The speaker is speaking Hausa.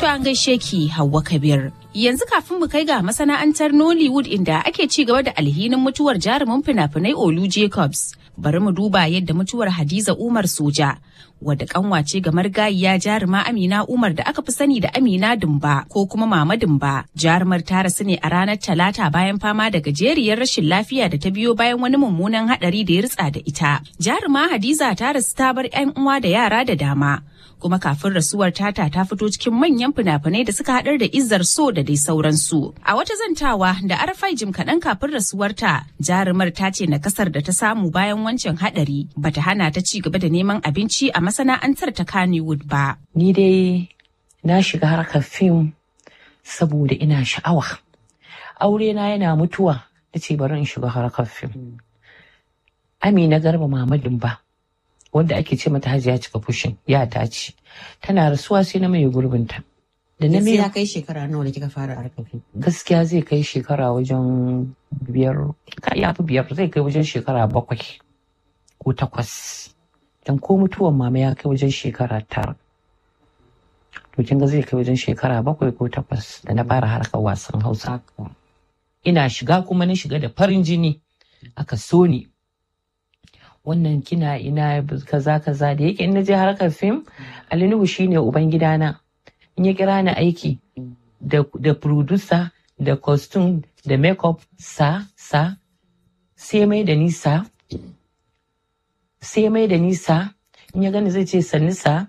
To an gaishe ki Hauwa Kabir. Yanzu kafin mu kai ga masana'antar Nollywood inda ake ci gaba da alhinin mutuwar jarumin fina-finai Olu Jacobs. Bari mu duba yadda mutuwar Hadiza Umar Soja wadda kanwace ga margayiya jaruma Amina Umar da aka fi sani da Amina Dumba ko kuma Mama Dumba. Jarumar ta rasu ne a ranar Talata bayan fama da gajeriyar rashin lafiya da ta biyo bayan wani mummunan hadari da ya ritsa da ita. Jaruma Hadiza ta rasu ta bar 'yan uwa da yara da dama. kuma kafin rasuwar tata ta fito cikin manyan fina-finai da suka haɗar da izar so da dai sauransu. A wata zantawa da arfai jim kaɗan kafin rasuwarta jarumar ta ce na kasar da ta samu bayan wancan haɗari bata hana ta ci gaba da neman abinci a masana'antar ta Kannywood ba. Ni dai na shiga harkar fim saboda ina sha'awa. Aure na yana mutuwa na ce bari in shiga harkar fim. Amina Garba Mamadin ba. wanda ake ce mata hajiya cika fushin ya ta ce tana rasuwa sai na mai gurbinta da na ya kai shekara nawa da kika fara harkafin gaskiya zai kai shekara wajen biyar ya fi biyar zai kai wajen shekara bakwai ko takwas dan ko mutuwan mama ya kai wajen shekara tara to kin ga zai kai wajen shekara bakwai ko takwas da na fara harkar wasan hausa ina shiga kuma na shiga da farin jini aka so ni wannan kina ina kaza kaza da yake in na je harkar fim alinuhu shine uban gidana in ya kira ni aiki da da producer da costume da makeup sa sa sai mai da nisa sai mai da nisa in ya gani zai ce sannu sa